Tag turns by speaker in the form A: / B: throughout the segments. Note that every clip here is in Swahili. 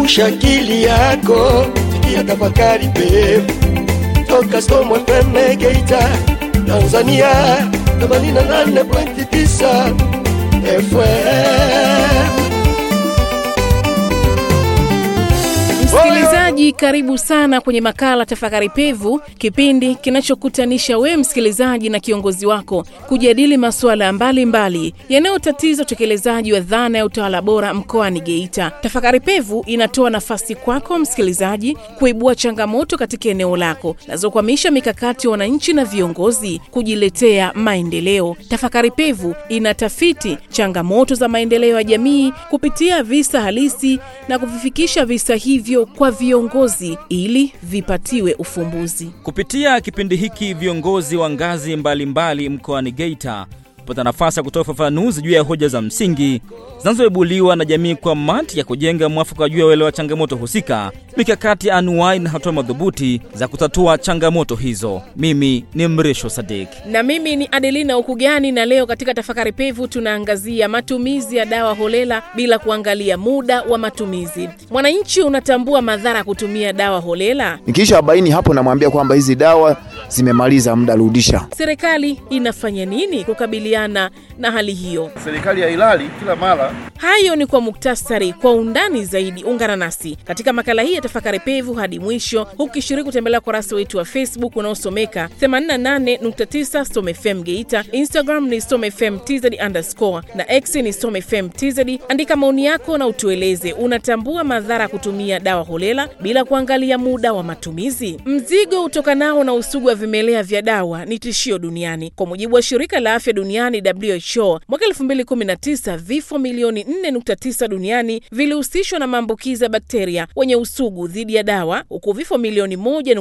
A: amsha akili yako, sikia tafakari pevu toka Storm FM Geita, Tanzania 88.9 FM.
B: Msikilizaji, karibu sana kwenye makala Tafakari Pevu, kipindi kinachokutanisha wewe msikilizaji na kiongozi wako kujadili masuala mbalimbali yanayotatiza utekelezaji wa dhana ya utawala bora mkoani Geita. Tafakari Pevu inatoa nafasi kwako msikilizaji kuibua changamoto katika eneo lako nazokwamisha mikakati ya wananchi na viongozi kujiletea maendeleo. Tafakari Pevu inatafiti changamoto za maendeleo ya jamii kupitia visa halisi na kuvifikisha visa hivyo kwa viongozi ili vipatiwe ufumbuzi.
C: Kupitia kipindi hiki viongozi wa ngazi mbalimbali mkoani Geita hupata nafasi ya kutoa ufafanuzi juu ya hoja za msingi zinazoibuliwa na jamii kwa mati ya kujenga mwafaka juu ya uelewa changamoto husika, mikakati ya anuai na hatua madhubuti za kutatua changamoto hizo. Mimi ni Mrisho Sadik.
B: na mimi ni Adelina Ukugani, na leo katika tafakari pevu tunaangazia matumizi ya dawa holela bila kuangalia muda wa matumizi. Mwananchi, unatambua madhara ya kutumia dawa holela?
D: Nikisha baini hapo, namwambia kwamba hizi dawa zimemaliza muda, rudisha.
B: Serikali inafanya nini kukabiliana na hali hiyo?
E: Serikali ya Ilali kila mara
B: Hayo ni kwa muktasari. Kwa undani zaidi, ungana nasi katika makala hii ya tafakari pevu hadi mwisho, huku ukishiriki kutembelea ukurasa wetu wa Facebook unaosomeka 88.9 Storm FM Geita, Instagram ni Storm FM TZ underscore na X ni Storm FM TZ. Andika maoni yako na utueleze unatambua madhara ya kutumia dawa holela bila kuangalia muda wa matumizi. Mzigo utokanao na usugu wa vimelea vya dawa ni tishio duniani. Kwa mujibu wa shirika la afya duniani WHO, mwaka 2019 vifo milioni 4.9 duniani vilihusishwa na maambukizi ya bakteria wenye usugu dhidi ya dawa, huku vifo milioni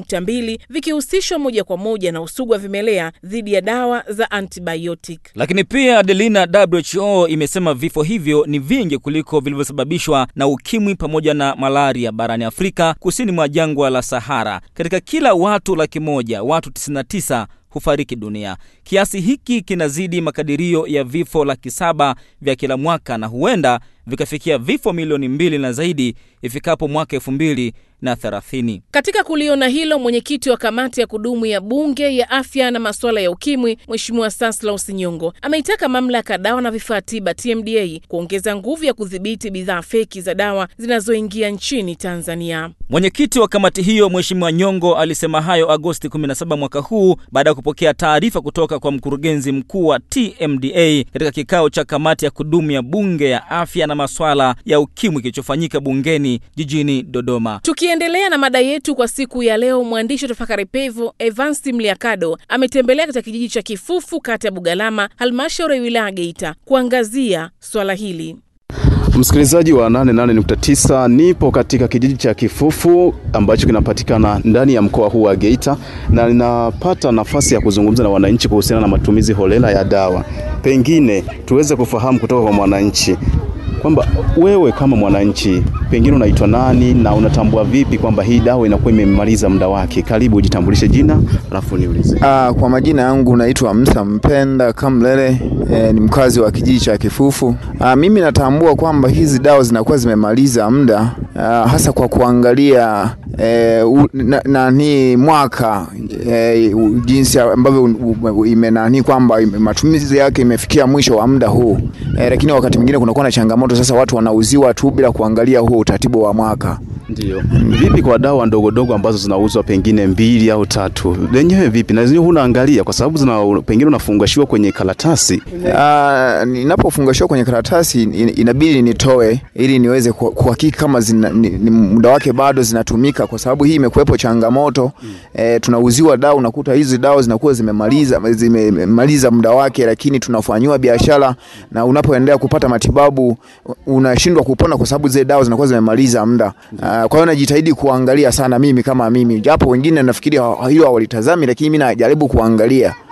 B: 1.2 vikihusishwa moja kwa moja na usugu wa vimelea dhidi ya dawa za antibiotic.
C: Lakini pia Adelina, WHO imesema vifo hivyo ni vingi kuliko vilivyosababishwa na ukimwi pamoja na malaria barani Afrika kusini mwa jangwa la Sahara. Katika kila watu laki moja watu 99 hufariki dunia. Kiasi hiki kinazidi makadirio ya vifo laki saba vya kila mwaka na huenda vikafikia vifo milioni mbili na zaidi ifikapo mwaka elfu mbili na thelathini.
B: Katika kuliona hilo, mwenyekiti wa kamati ya kudumu ya bunge ya afya na masuala ya ukimwi, Mheshimiwa Stanislaus Nyongo ameitaka mamlaka ya dawa na vifaa tiba TMDA kuongeza nguvu ya kudhibiti bidhaa feki za dawa zinazoingia nchini Tanzania.
C: Mwenyekiti wa kamati hiyo Mheshimiwa Nyongo alisema hayo Agosti 17 mwaka huu baada ya kupokea taarifa kutoka kwa mkurugenzi mkuu wa TMDA katika kikao cha kamati ya kudumu ya bunge ya afya na masuala ya ukimwi kilichofanyika bungeni jijini Dodoma.
B: Tukiendelea na mada yetu kwa siku ya leo, mwandishi wa tafakari pevu Evansi Mliakado ametembelea katika kijiji cha Kifufu, kata ya Bugalama, halmashauri ya wilaya Geita, kuangazia swala hili.
F: Msikilizaji wa 88.9 nipo katika kijiji cha Kifufu ambacho kinapatikana ndani ya mkoa huu wa Geita na ninapata nafasi ya kuzungumza na wananchi kuhusiana na matumizi holela ya dawa. Pengine tuweze kufahamu kutoka kwa mwananchi kwamba wewe kama mwananchi pengine unaitwa nani na unatambua vipi kwamba hii dawa inakuwa imemaliza muda wake? Karibu ujitambulishe jina alafu niulize.
D: Ah, kwa majina yangu naitwa Msa Mpenda Kamlele, eh, ni mkazi wa kijiji cha Kifufu. Ah, mimi natambua kwamba hizi dawa zinakuwa zimemaliza muda ah, hasa kwa kuangalia eh, u- na- nani mwaka eh, u- jinsi ambavyo u- u- imenani kwamba ime- matumizi yake imefikia mwisho wa muda huu eh, lakini wakati mwingine kunakuwa na changamoto sasa, watu wanauziwa tu bila kuangalia huo utaratibu wa mwaka.
F: Ndio. Vipi kwa dawa ndogo ndogo ambazo zinauzwa pengine mbili au tatu, lenyewe vipi? Na zenyewe hunaangalia kwa sababu zina pengine unafungashiwa kwenye karatasi.
D: Ah, ninapofungashiwa kwenye karatasi in- inabidi nitoe ili niweze ku- kuhakiki kama zina, ni, ni muda wake bado zinatumika, kwa sababu hii imekuwepo changamoto eh, tunauziwa dawa, unakuta hizi dawa zinakuwa zimemaliza zimemaliza muda wake, lakini tunafanyiwa biashara na unapoendelea kupata matibabu unashindwa kupona kwa sababu zile dawa zinakuwa zimemaliza muda. Ah, kwa hiyo najitahidi kuangalia sana mimi kama mimi, japo wengine nafikiri ha- hilo hawalitazami, lakini mimi najaribu kuangalia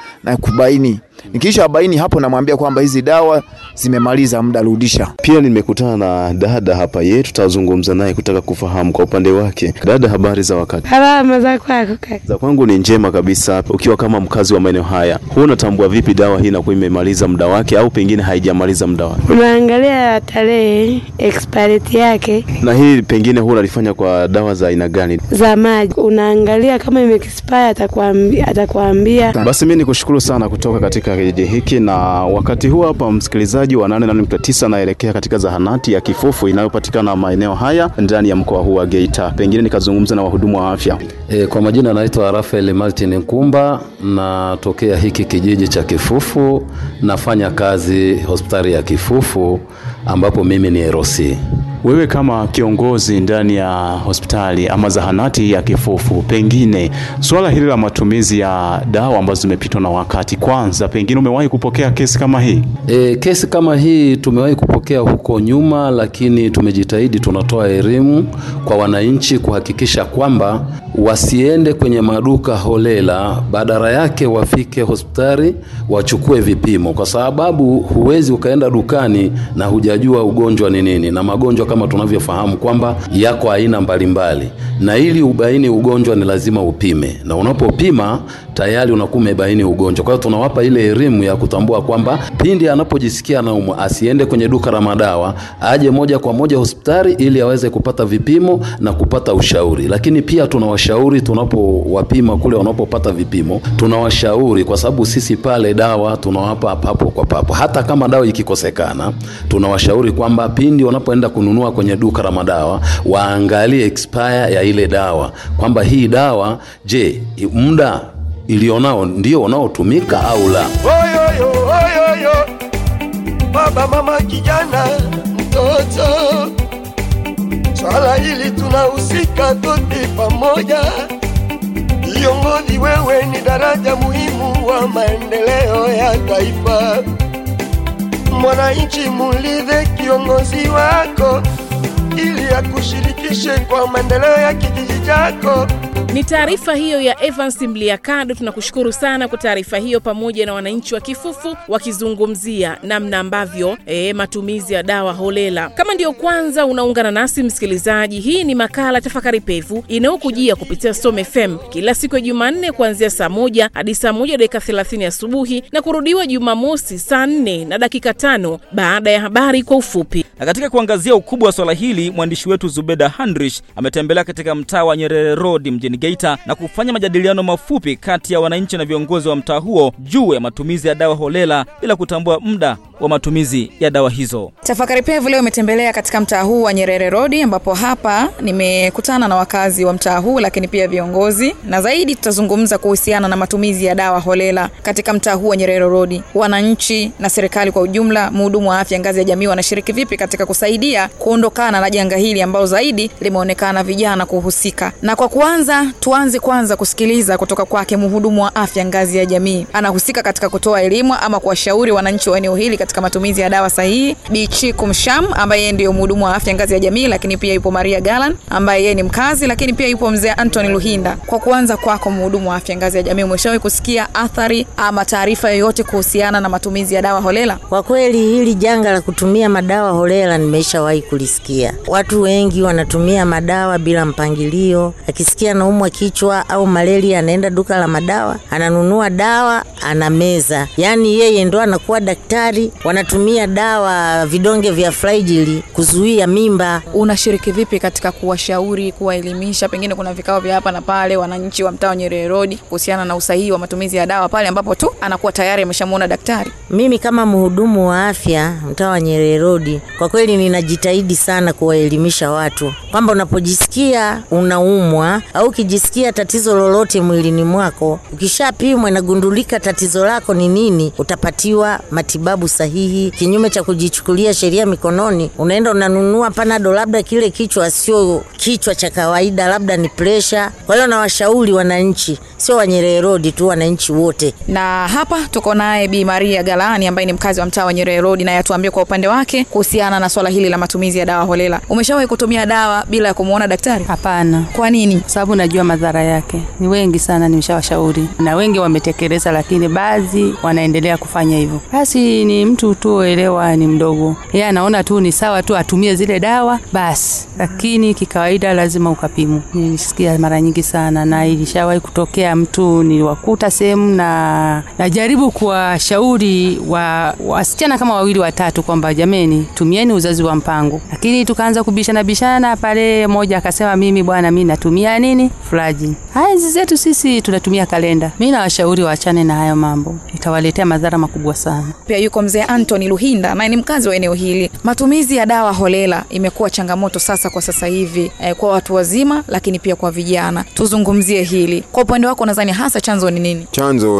D: na kubaini. Nikisha baini hapo, namwambia kwamba hizi dawa zimemaliza muda, rudisha.
F: Pia nimekutana na dada hapa, yeye tutazungumza naye kutaka kufahamu kwa upande wake. Dada, habari za wakati?
G: Salama za kwako kaka.
F: Za kwangu ni njema kabisa. Ukiwa kama mkazi wa maeneo haya, huwa unatambua vipi dawa hii inakuwa imemaliza muda wake au pengine haijamaliza muda wake?
G: Unaangalia tarehe expiry yake
F: Na hii pengine huwa unalifanya kwa dawa za aina gani?
G: za maji, unaangalia kama imeexpire, atakwambia atakwambia.
F: Basi mimi nikushukuru sana kutoka katika kijiji hiki, na wakati huu hapa msikilizaji wa 88.9 naelekea katika zahanati ya kifufu inayopatikana maeneo haya ndani ya mkoa huu wa Geita. Pengine nikazungumza na wahudumu wa afya.
H: E, kwa majina naitwa Rafael Martin Nkumba, natokea hiki kijiji cha Kifufu, nafanya kazi hospitali ya Kifufu ambapo mimi ni ROC.
F: Wewe kama kiongozi ndani ya hospitali ama zahanati ya kifufu, pengine swala hili la matumizi ya dawa ambazo zimepitwa na wakati, kwanza pengine umewahi kupokea kesi kama hii?
H: E, kesi kama hii tumewahi kupokea huko nyuma, lakini tumejitahidi, tunatoa elimu kwa wananchi kuhakikisha kwamba wasiende kwenye maduka holela, badala yake wafike hospitali wachukue vipimo, kwa sababu huwezi ukaenda dukani na hujajua ugonjwa ni nini, na magonjwa kama tunavyofahamu kwamba yako aina mbalimbali, na ili ubaini ugonjwa ni lazima upime, na unapopima tayari unakuwa umebaini ugonjwa. Kwa hiyo tunawapa ile elimu ya kutambua kwamba pindi anapojisikia anaumwa asiende kwenye duka la madawa, aje moja kwa moja hospitali ili aweze kupata vipimo na kupata ushauri. Lakini pia tunawashauri tunapowapima kule wanapopata vipimo, tunawashauri kwa sababu sisi pale dawa tunawapa papo kwa papo. Hata kama dawa ikikosekana, tunawashauri kwamba pindi wanapoenda kununua kwenye duka la madawa waangalie expire ya ile dawa, kwamba hii dawa je, muda ilionao ndio unaotumika au la.
A: Oyoyo, oyoyo, baba, mama, kijana, mtoto, swala hili tunahusika tote pamoja. Viongozi, wewe ni daraja muhimu wa maendeleo ya taifa. Mwananchi, muulize kiongozi wako ili akushirikishe kwa maendeleo ya kijiji chako.
B: Ni taarifa hiyo ya Evans Mliakado. Tunakushukuru sana kwa taarifa hiyo, pamoja na wananchi wa Kifufu wakizungumzia namna ambavyo e, matumizi ya dawa holela. Kama ndiyo kwanza unaungana nasi msikilizaji, hii ni makala Tafakari Pevu inayokujia kupitia Some FM kila siku ya Jumanne kuanzia saa moja hadi saa moja dakika 30 asubuhi na kurudiwa Jumamosi saa nne na dakika tano baada ya habari kwa ufupi.
C: Na katika kuangazia ukubwa wa swala hili, mwandishi wetu Zubeda Handrish ametembelea katika mtaa wa Nyerere Road mjini Geita na kufanya majadiliano mafupi kati ya wananchi na viongozi wa mtaa huo juu ya matumizi ya dawa holela bila kutambua muda wa matumizi ya dawa hizo.
I: Tafakari Pevu leo imetembelea katika mtaa huu wa Nyerere Road, ambapo hapa nimekutana na wakazi wa mtaa huu, lakini pia viongozi, na zaidi tutazungumza kuhusiana na matumizi ya dawa holela katika mtaa huu wa Nyerere Road. Wananchi na serikali kwa ujumla, mhudumu wa afya ngazi ya jamii wanashiriki vipi katika kusaidia kuondokana na janga hili ambalo zaidi limeonekana vijana kuhusika? Na kwa kuanza, tuanze kwanza kusikiliza kutoka kwake mhudumu wa afya ngazi ya jamii, anahusika katika kutoa elimu ama kuwashauri wananchi wa eneo hili katika matumizi ya dawa sahihi. Bichiku Msham ambaye yeye ndio mhudumu wa afya ngazi ya jamii, lakini pia yupo Maria Galan ambaye yeye ni mkazi, lakini pia yupo mzee Anthony Luhinda. Kwa kuanza kwako, mhudumu wa afya ngazi ya jamii, umeshawahi kusikia athari ama taarifa yoyote kuhusiana na matumizi ya dawa holela?
J: Kwa kweli hili janga la kutumia madawa holela nimeshawahi kulisikia. Watu wengi wanatumia madawa bila mpangilio. Akisikia anaumwa kichwa au malaria, anaenda duka la madawa, ananunua dawa, anameza. Yaani yeye ndo anakuwa daktari. Wanatumia dawa vidonge vya Flagyl kuzuia mimba.
I: Unashiriki vipi katika kuwashauri, kuwaelimisha? Pengine kuna vikao vya hapa na pale wananchi wa mtaa wa Nyerere Road kuhusiana na usahihi wa matumizi ya dawa pale ambapo tu anakuwa tayari ameshamuona daktari.
J: Mimi kama mhudumu wa afya mtaa wa Nyerere Road, kwa kweli ninajitahidi sana kuwaelimisha watu kwamba unapojisikia unaumwa au ukijisikia tatizo lolote mwilini mwako, ukishapimwa inagundulika tatizo lako ni nini, utapatiwa matibabu sahihi. Kinyume cha kujichukulia sheria mikononi, unaenda unanunua panado, labda kile kichwa sio kichwa cha kawaida, labda ni presha. Kwa hiyo nawashauri wananchi, sio wa Nyerere Road tu, wananchi wote.
I: Na hapa tuko naye Bi Maria Galani ambaye ni mkazi wa mtaa wa Nyerere Road, naye atuambie kwa upande wake kuhusiana na swala hili la matumizi ya dawa holela. Umeshawahi kutumia dawa bila ya kumuona daktari?
K: Hapana.
I: Kwa nini?
K: Kwa sababu wanajua madhara yake. Ni wengi sana, nimeshawashauri na wengi wametekeleza, lakini baadhi wanaendelea kufanya hivyo. Basi ni mtu tu elewa, ni mdogo, yeye anaona tu ni sawa tu atumie zile dawa basi, lakini kikawaida lazima ukapimu. Nilisikia mara nyingi sana, na ilishawahi kutokea mtu niliwakuta sehemu, na najaribu kuwashauri wa wasichana kama wawili watatu kwamba jameni, tumieni uzazi wa mpango, lakini tukaanza kubishana bishana pale. Mmoja akasema mimi bwana, mimi natumia nini flaji. Haya, hizi zetu sisi tunatumia kalenda. Mimi nawashauri waachane na hayo mambo, itawaletea madhara makubwa sana.
I: Pia yuko mzee Anthony Luhinda naye ni mkazi wa eneo hili. Matumizi ya dawa holela imekuwa changamoto sasa kwa sasa hivi eh, kwa watu wazima, lakini pia kwa vijana. Tuzungumzie hili kwa upande wako, nadhani hasa chanzo ni nini?
L: Chanzo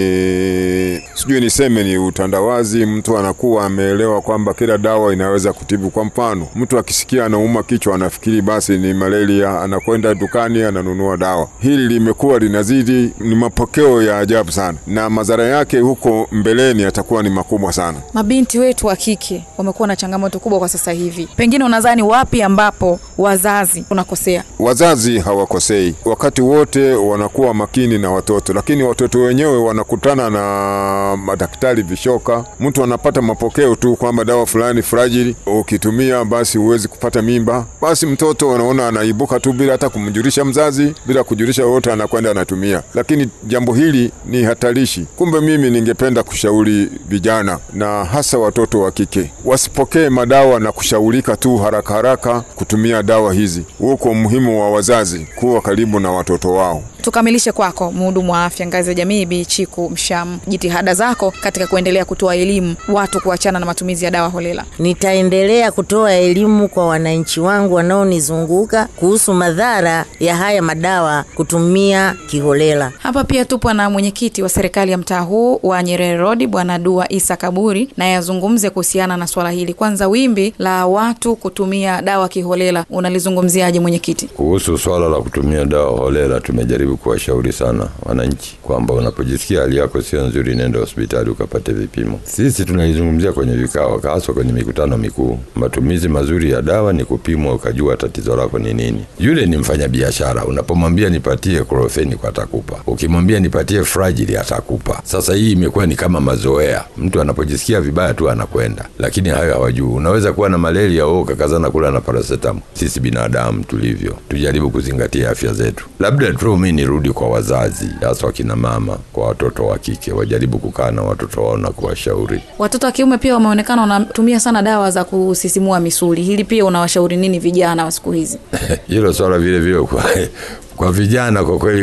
L: ni sijui niseme ni utandawazi. Mtu anakuwa ameelewa kwamba kila dawa inaweza kutibu. Kwa mfano, mtu akisikia anauma kichwa anafikiri basi ni malaria, anakwenda dukani ananunua dawa. Hili limekuwa linazidi, ni mapokeo ya ajabu sana, na madhara yake huko mbeleni yatakuwa ni makubwa sana.
I: Mabinti wetu wa kike wamekuwa na changamoto kubwa kwa sasa hivi, pengine unadhani wapi ambapo wazazi unakosea?
L: Wazazi hawakosei, wakati wote wanakuwa makini na watoto, lakini watoto wenyewe wanakutana na madaktari vishoka. Mtu anapata mapokeo tu kwamba dawa fulani fragile ukitumia basi huwezi kupata mimba, basi mtoto anaona anaibuka tu bila hata kumjulisha mzazi, bila kujulisha wote, anakwenda anatumia. Lakini jambo hili ni hatarishi. Kumbe mimi ningependa kushauri vijana na hasa watoto wa kike wasipokee madawa na kushaurika tu haraka haraka kutumia dawa hizi. Huko umuhimu wa wazazi kuwa karibu na watoto wao.
I: Tukamilishe kwako, mhudumu wa afya ngazi ya jamii Bi Chiku Mshamu, jitihada zako katika kuendelea kutoa elimu watu kuachana na matumizi ya dawa holela.
J: Nitaendelea kutoa elimu kwa wananchi wangu wanaonizunguka kuhusu madhara ya haya madawa kutumia kiholela.
I: Hapa pia tupo na mwenyekiti wa serikali ya mtaa huu wa Nyerere Road Bwana Dua Isa Kaburi, naye azungumze kuhusiana na swala hili. Kwanza, wimbi la watu kutumia dawa kiholela unalizungumziaje mwenyekiti?
M: Kuhusu swala la kutumia dawa holela, tumejaribu kuwashauri sana wananchi kwamba unapojisikia hali yako sio nzuri, nenda hospitali ukapate vipimo. Sisi tunaizungumzia kwenye vikao, haswa kwenye mikutano mikuu. Matumizi mazuri ya dawa ni kupimwa, ukajua tatizo lako ni nini. Yule ni mfanyabiashara, unapomwambia nipatie klorofeni atakupa, ukimwambia nipatie fragile atakupa. Sasa hii imekuwa ni kama mazoea, mtu anapojisikia vibaya tu anakwenda, lakini hayo hawajui. Unaweza kuwa na malaria au ukakazana kula na paracetamol. Sisi binadamu tulivyo, tujaribu kuzingatia afya zetu. Labda tu mi nirudi kwa wazazi, hasa wakina mama, kwa watoto wa kike, wajaribu kukaa na watoto wao na kuwashauri.
I: Watoto wa kiume pia wameonekana wanatumia sana dawa za kusisimua misuli. Hili pia unawashauri nini vijana wa siku hizi?
M: Hilo swala vile vile kwa kwa vijana kwa kweli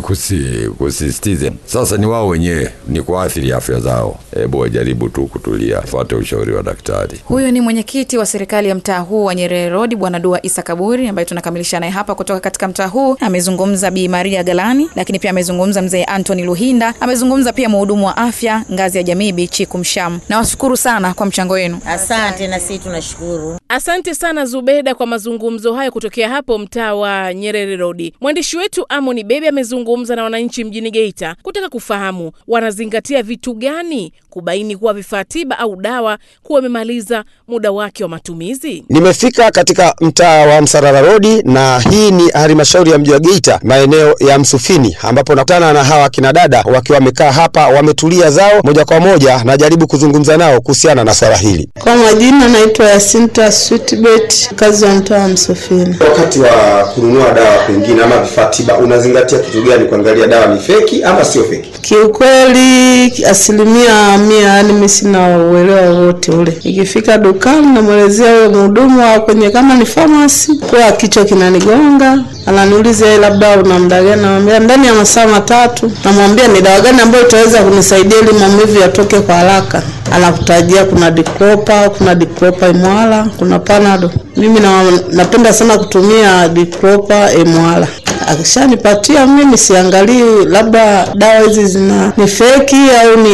M: kusisitiza sasa ni wao wenyewe ni kuathiri afya zao. Hebu wajaribu tu kutulia, fuate ushauri wa daktari.
I: Huyu ni mwenyekiti wa serikali ya mtaa huu wa Nyerere Road Bwana Dua Isa Kaburi, ambaye tunakamilisha naye hapa kutoka katika mtaa huu. Amezungumza Bi Maria Galani, lakini pia amezungumza mzee Anthony Luhinda, amezungumza pia mhudumu wa afya ngazi ya jamii Bi Chiku Mshamu. Nawashukuru sana kwa mchango wenu.
J: Asante, na sisi tunashukuru.
B: Asante sana Zubeda kwa mazungumzo hayo kutokea hapo mtaa wa Nyerere Road. Mwandishi wetu Amoni Bebe amezungumza na wananchi mjini Geita kutaka kufahamu wanazingatia vitu gani kubaini kuwa vifaa tiba au dawa kuwa imemaliza muda wake wa matumizi.
N: Nimefika katika mtaa wa Msarara Rodi na hii ni halmashauri ya mji wa Geita, maeneo ya Msufini, ambapo nakutana na hawa kina dada wakiwa wamekaa hapa, wametulia zao moja kwa moja, najaribu kuzungumza nao kuhusiana na swala hili.
G: Kwa majina naitwa Yasinta Sweetbet, kazi wa mtaa wa Msufini.
N: Wakati wa kununua dawa pengine ama vifaa tiba, unazingatia kitu gani kuangalia dawa ni feki ama sio feki?
G: Kiukweli asilimia mia, yani mimi sina uelewa wote ule. Ikifika dukani, namwelezea huyo mhudumu au kwenye kama ni famasi, kwa kichwa kinanigonga, ananiuliza yeye, labda una muda gani? Namwambia ndani ya masaa matatu. Namwambia ni dawa gani ambayo itaweza kunisaidia ili maumivu yatoke kwa haraka. Anakutajia kuna Diclopa, kuna Diclopa Imwala, kuna Panado. Mimi na, napenda sana kutumia Diclopa Imwala. Akishanipatia mimi siangalii labda dawa hizi zina ni feki au ni,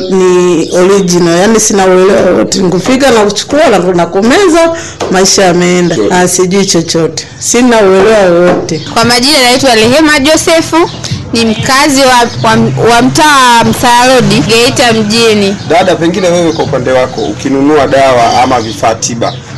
G: ni original, yani sina uelewa wote. Nikufika na kuchukua na nakumeza, maisha yameenda, na sijui chochote, sina uelewa wote.
O: Kwa majina naitwa Rehema Josefu, ni mkazi wa, wa, wa mtaa wa Msarodi Geita mjini.
N: Dada, pengine wewe kwa upande wako ukinunua dawa ama vifaa tiba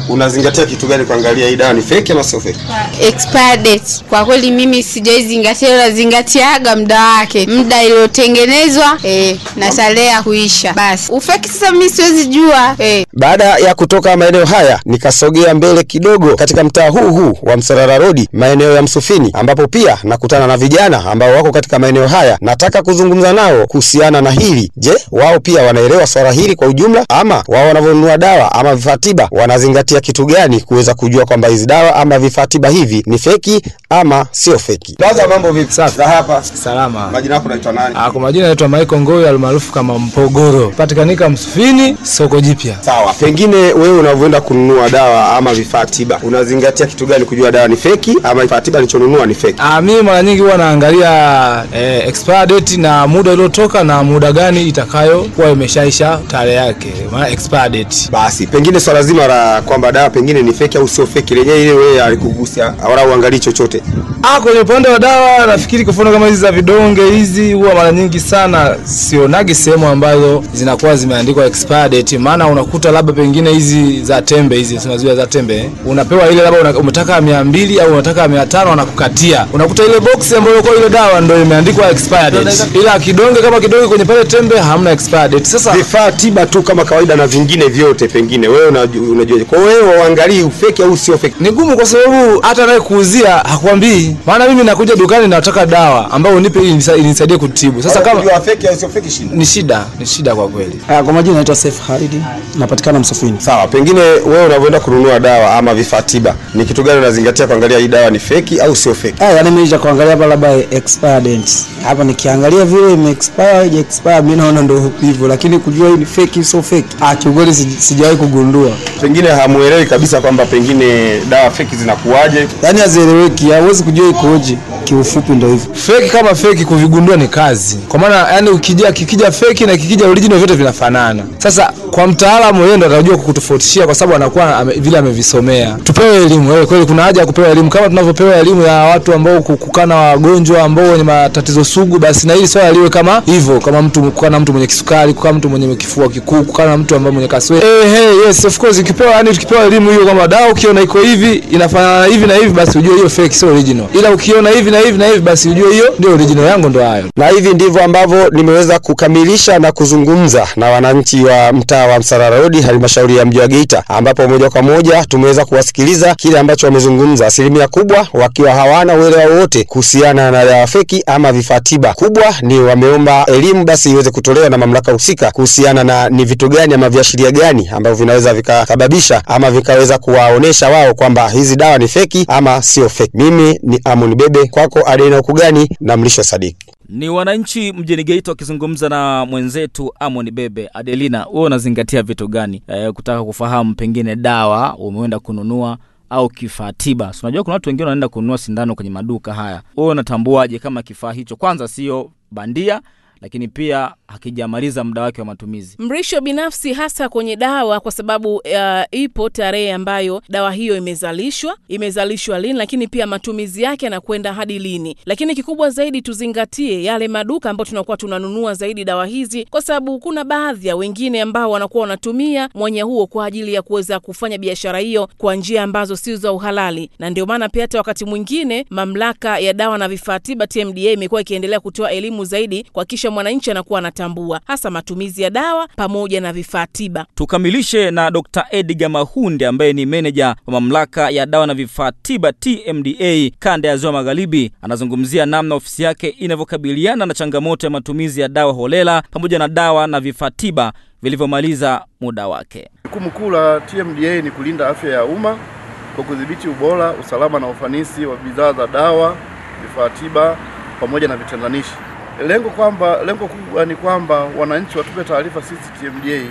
N: unazingatia kitu gani kuangalia hii dawa ni fake ama sio fake?
O: expired date. Kwa kweli mimi sijaizingatia, nazingatiaga muda wake, muda iliyotengenezwa eh, na tarehe ya kuisha. Basi ufeki sasa mimi siwezi jua eh.
N: Baada ya kutoka maeneo haya nikasogea mbele kidogo katika mtaa huu huu wa Msarara Road, maeneo ya Msufini, ambapo pia nakutana na vijana ambao wako katika maeneo haya. Nataka kuzungumza nao kuhusiana na hili. Je, wao pia wanaelewa swala hili kwa ujumla, ama wao wanavyonunua dawa ama vifaa tiba wanazingatia kitu gani kuweza kujua kwamba hizi dawa ama vifaa tiba hivi ni feki ama sio feki? Blaza, mambo vipi?
P: Safi.
N: Za hapa
P: Salama.
N: majina yako naitwa nani?
P: Ah, kwa majina naitwa Michael Ngoyo almaarufu kama Mpogoro. Patikanika Msufini, soko jipya.
N: Sawa, pengine wewe unavyoenda kununua dawa ama vifaa tiba unazingatia kitu gani kujua dawa ni feki ama vifaa tiba nilichonunua ni feki?
P: Ah, mimi mara nyingi huwa naangalia eh, expire date na muda uliotoka na muda gani itakayo kuwa imeshaisha tarehe yake, maana expire date.
N: Basi pengine swala zima la kwamba dawa pengine ni feki au sio feki lenyewe ile wewe alikugusia wala uangalii chochote.
P: Ah, kwenye upande wa dawa nafikiri kwa mfano kama hizi za vidonge hizi huwa mara nyingi sana sionagi sehemu ambazo zinakuwa zimeandikwa expire date, maana unakuta labda pengine hizi za tembe hizi tunaziwa za tembe eh, unapewa ile labda una, umetaka mia mbili au unataka mia tano wanakukatia, unakuta ile box ambayo kwa ile dawa ndio imeandikwa expire date, ila kidonge kama kidonge kwenye pale tembe hamna expire date. Sasa
N: Vifaa tiba tu kama kawaida na vingine vyote pengine wewe unaju- unajuaje? Kwa hiyo wewe uangalii ufeki au sio feki?
P: ni gumu kwa sababu hata anayekuuzia hakwambii. Maana mimi nakuja dukani nataka dawa ambayo unipe ili nisa- inisaidie kutibu. Sasa kama
N: kujua feki au sio feki shida.
P: ni shida, ni shida kwa kweli.
Q: Ah, Kwa majina naitwa Saif Halidi, napatikana Msufini.
N: Sawa, pengine wewe unavyoenda kununua dawa ama vifaa tiba ni kitu gani unazingatia kuangalia hii dawa ni feki au sio feki?
Q: Ah, yaani mimi kuangalia hapa labda expire date. Hapa nikiangalia vile ime expire haija expire mimi naona ndio hivyo, lakini kujua hii ni fake sio fake. Ah, kiukweli sij- sijawahi kugundua.
N: Pengine hamuelewi kabisa kwamba pengine dawa feki zinakuwaje.
Q: Yaani hazieleweki, hauwezi kujua ikoje. Kiufupi ndio hivyo.
P: Feki kama feki kuvigundua ni kazi, kwa maana yani ukija kikija feki na kikija original vyote vinafanana. Sasa kwa mtaalamu yeye ndo atajua kukutofautishia, kwa sababu anakuwa ame, vile amevisomea. Tupewe elimu wewe, kweli kuna haja ya kupewa elimu kama tunavyopewa elimu ya watu ambao ku- kukaa na wagonjwa ambao wenye matatizo sugu, basi na hili swala liwe kama hivyo, kama mtu kukaa na mtu mwenye kisukari, kukaa na mtu mwenye kifua kikuu, kukaa na mtu ambaye mwenye kaswele. Eh, hey, yes of course, ukipewa yani tukipewa elimu hiyo kwamba dawa ukiona iko hivi inafanana hivi na hivi, basi ujue hiyo fake sio original, ila ukiona hivi na hivi na hivi, basi ujue hiyo ndio original yangu, ndo hayo.
N: Na hivi ndivyo ambavyo nimeweza kukamilisha na kuzungumza na wananchi wa mtaa wa Msarara Road, halmashauri ya mji wa Geita, ambapo moja kwa moja tumeweza kuwasikiliza kile ambacho wamezungumza, asilimia kubwa wakiwa hawana uelewa wowote kuhusiana na dawa feki ama vifaa tiba. Kubwa ni wameomba elimu basi iweze kutolewa na mamlaka husika kuhusiana na ni vitu gani ama viashiria gani ambavyo vinaweza vikasababisha ama vikaweza kuwaonesha wao kwamba hizi dawa ni feki ama sio feki. Mimi ni Amon Bebe, kwako Adena Ukugani na Mlisho Sadiki.
C: Ni wananchi mjini Geita wakizungumza na mwenzetu Amon Bebe. Adelina, wewe unazingatia vitu gani e, kutaka kufahamu pengine dawa umeenda kununua au kifaa tiba? Si unajua kuna watu wengine wanaenda kununua sindano kwenye maduka haya. Wewe unatambuaje kama kifaa hicho kwanza sio bandia, lakini pia hakijamaliza muda wake wa matumizi?
B: mrisho binafsi hasa kwenye dawa kwa sababu uh, ipo tarehe ambayo dawa hiyo imezalishwa imezalishwa lini lakini pia matumizi yake yanakwenda hadi lini lakini kikubwa zaidi tuzingatie yale maduka ambayo tunakuwa tunanunua zaidi dawa hizi kwa sababu kuna baadhi ya wengine ambao wanakuwa wanatumia mwanya huo kwa ajili ya kuweza kufanya biashara hiyo kwa njia ambazo si za uhalali na ndio maana pia hata wakati mwingine mamlaka ya dawa na vifaa tiba tmda imekuwa ikiendelea kutoa elimu zaidi kuhakikisha mwananchi anakuwa anatambua hasa matumizi ya dawa pamoja na vifaa tiba
C: Tukamilishe na Dr. Edgar Mahunde ambaye ni meneja wa mamlaka ya dawa na vifaa tiba TMDA kanda ya Ziwa Magharibi. Anazungumzia namna ofisi yake inavyokabiliana na changamoto ya matumizi ya dawa holela pamoja na dawa na vifaa tiba vilivyomaliza muda wake.
E: Jukumu kuu la TMDA ni kulinda afya ya umma kwa kudhibiti ubora, usalama na ufanisi wa bidhaa za dawa, vifaa tiba pamoja na vitendanishi. Lengo kwamba lengo kubwa ni kwamba wananchi watupe taarifa sisi TMDA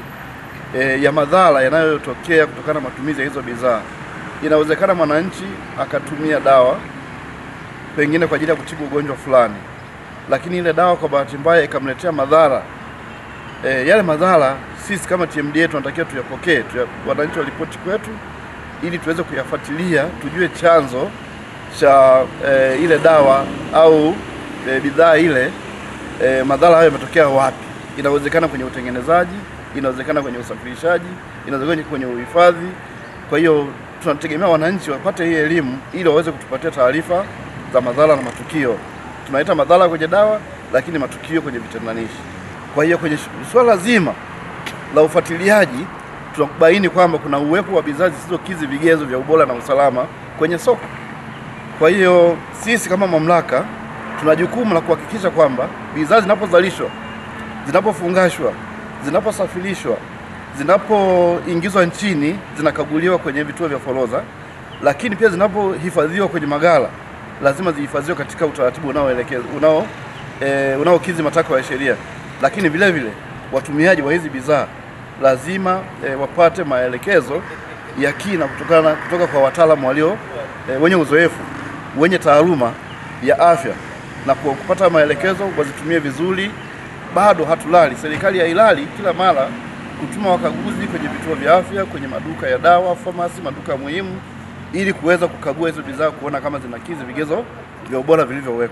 E: e, ya madhara yanayotokea kutokana na matumizi ya hizo bidhaa. Inawezekana mwananchi akatumia dawa pengine kwa ajili ya kutibu ugonjwa fulani, lakini ile dawa kwa bahati mbaya ikamletea madhara e, yale madhara sisi kama TMDA tunatakiwa tuyapokee, tuya, wananchi waripoti kwetu ili tuweze kuyafuatilia, tujue chanzo cha e, ile dawa au e, bidhaa ile e, madhara hayo yametokea wapi. Inawezekana kwenye utengenezaji, inawezekana kwenye usafirishaji, inawezekana kwenye uhifadhi Kwa hiyo tunategemea wananchi wapate hii elimu ili waweze kutupatia taarifa za madhara na matukio. Tunaita madhara kwenye dawa, lakini matukio kwenye vitendanishi. Kwa hiyo kwenye suala zima la ufuatiliaji tunakubaini kwamba kuna uwepo wa bidhaa zisizokidhi vigezo vya ubora na usalama kwenye soko. Kwa hiyo sisi kama mamlaka tuna jukumu la kuhakikisha kwamba bidhaa zinapozalishwa, zinapofungashwa, zinaposafirishwa, zinapoingizwa nchini zinakaguliwa kwenye vituo vya forodha, lakini pia zinapohifadhiwa kwenye maghala lazima zihifadhiwe katika utaratibu unaoelekeza unao e, unaokidhi matakwa ya sheria, lakini vile vile watumiaji wa hizi bidhaa lazima e, wapate maelekezo ya kina kutokana kutoka kwa wataalamu walio e, wenye uzoefu wenye taaluma ya afya na kwa kupata maelekezo wazitumie vizuri. Bado hatulali, serikali hailali kila mara kutuma wakaguzi kwenye vituo vya afya, kwenye maduka ya dawa, famasi, maduka muhimu, ili kuweza kukagua hizo bidhaa kuona kama zinakidhi vigezo vya ubora vilivyowekwa.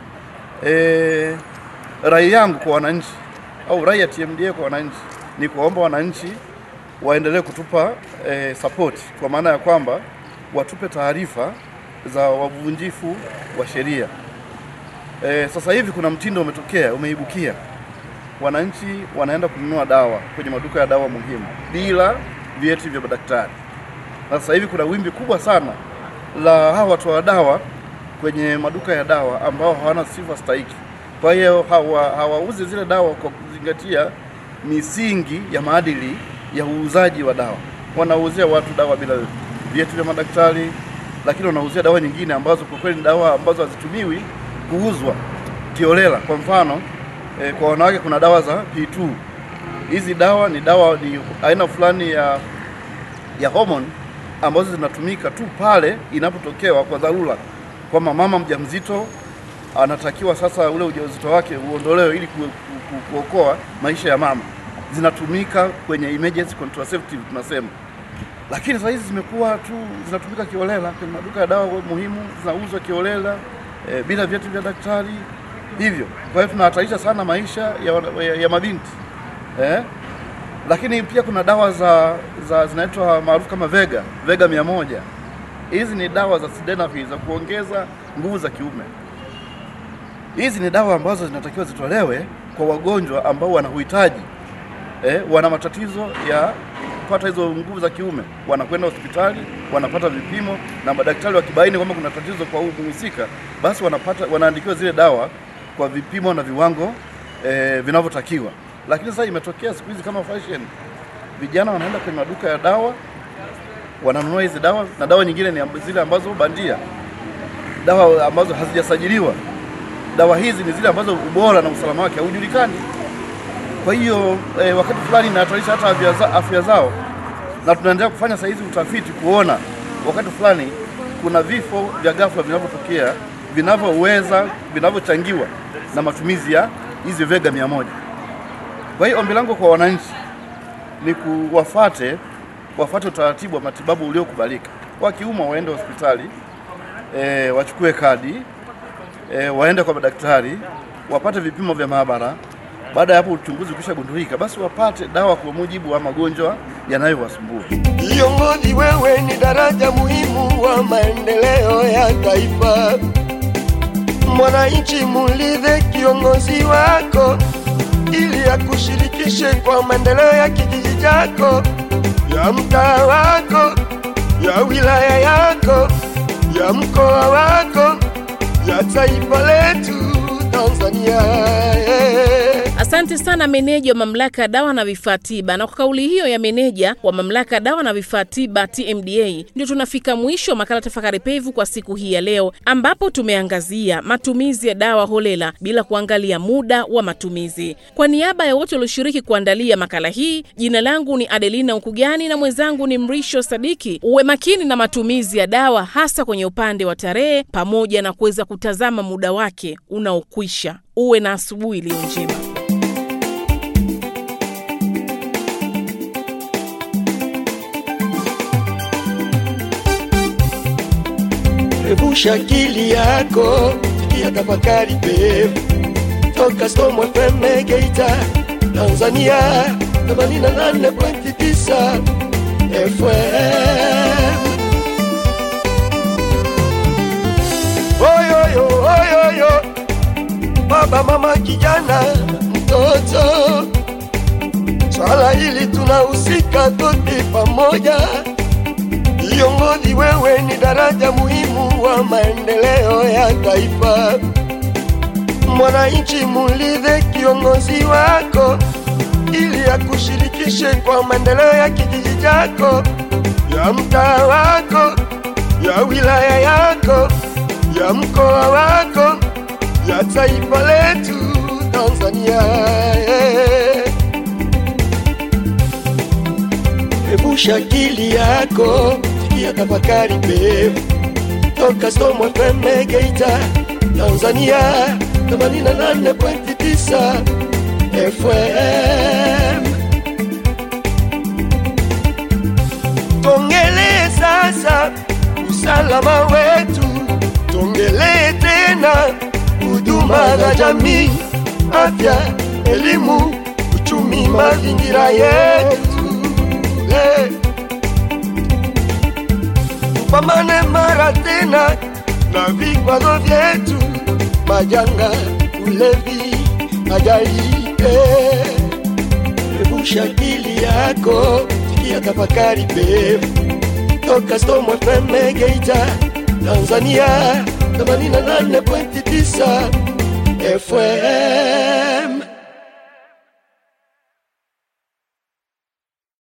E: E, rai yangu kwa wananchi au rai ya TMDA kwa wananchi ni kuwaomba wananchi waendelee kutupa e, support kwa maana ya kwamba watupe taarifa za wavunjifu wa sheria. E, sasa hivi kuna mtindo umetokea umeibukia, wananchi wanaenda kununua dawa kwenye maduka ya dawa muhimu bila vyeti vya madaktari, na sasa hivi kuna wimbi kubwa sana la hawa watoa dawa kwenye maduka ya dawa ambao hawana sifa stahiki. Kwa hiyo hawa hawauzi zile dawa kwa kuzingatia misingi ya maadili ya uuzaji wa dawa. Wanauzia watu dawa bila vyeti vya madaktari, lakini wanauzia dawa nyingine ambazo kwa kweli ni dawa ambazo hazitumiwi kuuzwa kiolela. Kwa mfano eh, kwa wanawake kuna dawa za P2. Hizi dawa ni dawa ni aina fulani ya ya hormone ambazo zinatumika tu pale inapotokewa kwa dharura, kwamba mama mjamzito anatakiwa sasa ule ujauzito wake uondolewe ili ku, ku, ku, kuokoa maisha ya mama. Zinatumika kwenye emergency contraceptive tunasema, lakini sasa hizi zimekuwa tu zinatumika kiolela kwenye maduka ya dawa muhimu, zinauzwa kiolela e, bila vyeti vya daktari hivyo. Kwa hiyo tunahatarisha sana maisha ya, ya, ya mabinti eh? Lakini pia kuna dawa za, za zinaitwa maarufu kama Vega Vega mia moja. Hizi ni dawa za sildenafil za kuongeza nguvu za kiume. Hizi ni dawa ambazo zinatakiwa zitolewe kwa wagonjwa ambao wana uhitaji eh, wana matatizo ya kupata hizo nguvu za kiume, wanakwenda hospitali, wanapata vipimo na madaktari wakibaini kwamba kuna tatizo kwa huyu mhusika, basi wanapata wanaandikiwa zile dawa kwa vipimo na viwango eh, vinavyotakiwa. Lakini sasa imetokea siku hizi kama fashion, vijana wanaenda kwenye maduka ya dawa wananunua hizi dawa, na dawa nyingine ni zile ambazo bandia, dawa ambazo hazijasajiliwa. Dawa hizi ni zile ambazo ubora na usalama wake haujulikani. Kwa hiyo eh, wakati fulani inahatarisha hata afya, za, afya zao, na tunaendelea kufanya sasa hizi utafiti kuona wakati fulani kuna vifo vya ghafla vinavyotokea vinavyoweza vinavyochangiwa na matumizi ya hizi Vega mia moja. Kwa hiyo ombi langu kwa wananchi ni kuwafate wafate utaratibu wa matibabu uliokubalika. Wakiumwa waende hospitali e, wachukue kadi e, waende kwa madaktari wapate vipimo vya maabara. Baada ya hapo uchunguzi ukishagundulika, basi wapate dawa kwa mujibu wa magonjwa yanayowasumbua.
A: Kiongozi, wewe ni daraja muhimu wa maendeleo ya taifa. Mwananchi mulidhe kiongozi wako ili akushirikishe kwa maendeleo ya kijiji chako, ya mtaa wako, ya wilaya yako, ya mkoa wako, ya taifa letu Tanzania.
B: Asante sana meneja wa mamlaka ya dawa na vifaa tiba. Na kwa kauli hiyo ya meneja wa mamlaka ya dawa na vifaa tiba TMDA, ndio tunafika mwisho wa makala tafakari pevu kwa siku hii ya leo, ambapo tumeangazia matumizi ya dawa holela bila kuangalia muda wa matumizi. Kwa niaba ya wote walioshiriki kuandalia makala hii, jina langu ni Adelina Ukugani na mwenzangu ni Mrisho Sadiki. Uwe makini na matumizi ya dawa, hasa kwenye upande wa tarehe, pamoja na kuweza kutazama muda wake unaokwisha. Uwe na asubuhi iliyo njema.
A: Rebusha akili yako, sikia tafakari pevu toka Storm FM Geita, Tanzania 88.9 FM. Oyoyo, oyoyo, baba, mama, kijana, mtoto, swala hili tunahusika tote pamoja. Viongozi, wewe ni daraja muhimu wa maendeleo ya taifa. Mwananchi, muulize kiongozi wako ili akushirikishe kwa maendeleo ya kijiji chako, ya mtaa wako, ya wilaya yako, ya mkoa wako, ya taifa letu Tanzania. Epusha akili yako, sikia tafakari pevu toka Storm FM Geita, Tanzania 88.9 FM. Tuongelee sasa usalama wetu, tuongelee tena huduma za jamii, afya, elimu, uchumi, mazingira yetu. Hey. Tupambane mara tena na vikwazo vyetu, majanga, ulevi, ajali. Eh. Epusha akili yako, sikia tafakari pevu toka Storm FM Geita, Tanzania 88.9 FM.